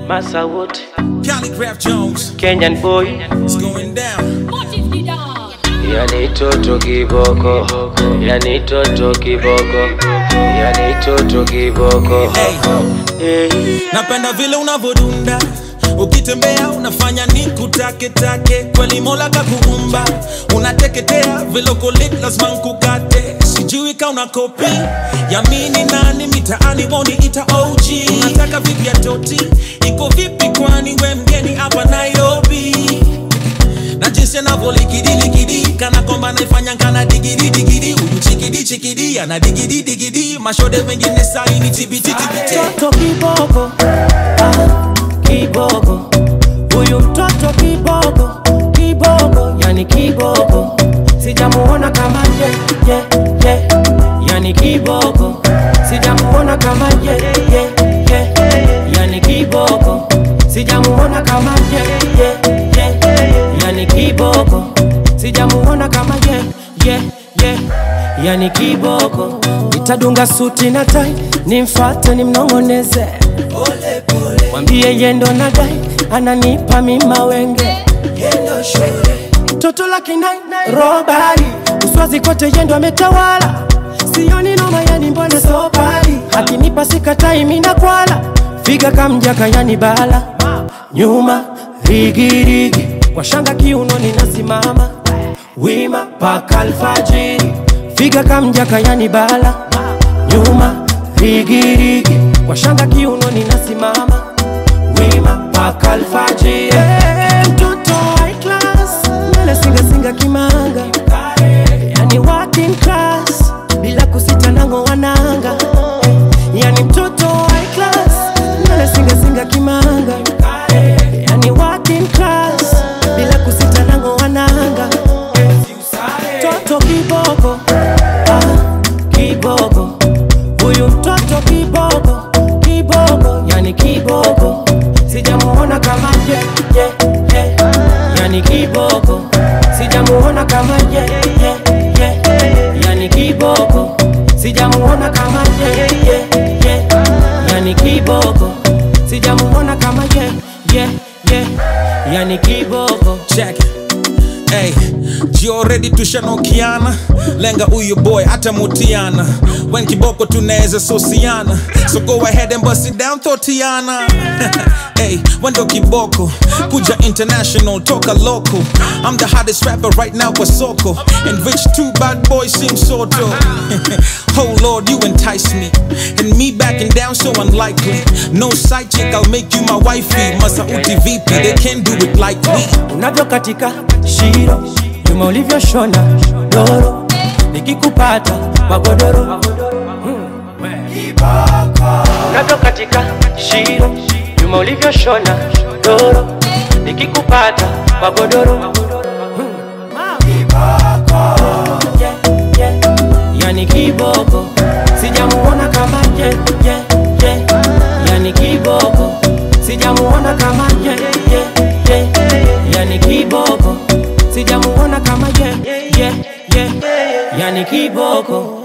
Massa Wood, Calligraph Jones, Kenyan boy, it's going down. yani toto kiboko, yani toto kiboko, yani toto kiboko. Hey, Hey. napenda vile unavodunda ukitembea unafanya ni kutake take kweli mola kakuumba unateketea vile uko lit lazima nkukate sijui ka una kopi yamini nani mitaani woni ita og unataka vipi ya toti iko vipi kwani we mgeni hapa nairobi na jinsi anavyolikidiliki kana kwamba naifanya kana digidi digidi huyu chikidi chikidi ana digidi digidi mashode wengine saini tibititibiti mtoto kiboko ah, kiboko huyu mtoto kiboko kiboko yani kiboko sijamuona kama ye, ye, ye. yani kiboko sijamuona kama ye, ye, ye. yani kiboko sijamuona kama ye, ye, ye. yani kiboko sijamuona kama ye, ye, ye. yani kiboko itadunga suti na tai nimfate nimnongoneze mwambie yendo na dai ananipa mima wenge toto la kinai robari uswazi kote yendo ametawala sioni noma yani mbona sobari akinipa sikatai mina kwala figa kamjaka yani bala nyuma rigirigi kwa shanga kiunoni nasimama wima paka alfajiri figa kamjaka yani bala nyuma rigirigi kwa shanga kiunoni nasimama wima paka alfajiri hey, mtoto high class mbele singasinga kimanga yani working class bila kusita nango wananga yani mtoto high class mbele singasinga kimanga yani working class bila kusita nango wananga mtoto kiboko ah, kiboko huyu mtoto kiboko kiboko yani kiboko sijamuona kama ye, ye, ye. yani kiboko sijamuona kama ye, ye, ye. yani kiboko sijamuona kama ye, ye, ye. yani kiboko sijamuona kama ye, ye, ye. yani kiboko check it. Hey, jio ready tushanokiana lenga huyu boy hata mutiana when kiboko tunaweza sosiana so go ahead and bust it down thotiana hey, wendo kiboko kuja international toka local i'm the hottest rapper right now kwa soko and rich two bad boys seem soto oh lord you entice me and me backing down so unlikely no side chick i'll make you my wifey masauti vp they can't do it like we unavyokatika shiro nyuma ulivyoshona doro nikikupata magodoro unavyokatika shiro nyuma ulivyoshona doro nikikupata magodoro Yeah, yeah. yani kiboko sijamuona kama ye, ye, ye. yani kiboko sijamuona kama ye, ye, ye. yani kiboko sijamuona kama ye, ye, ye. yani kiboko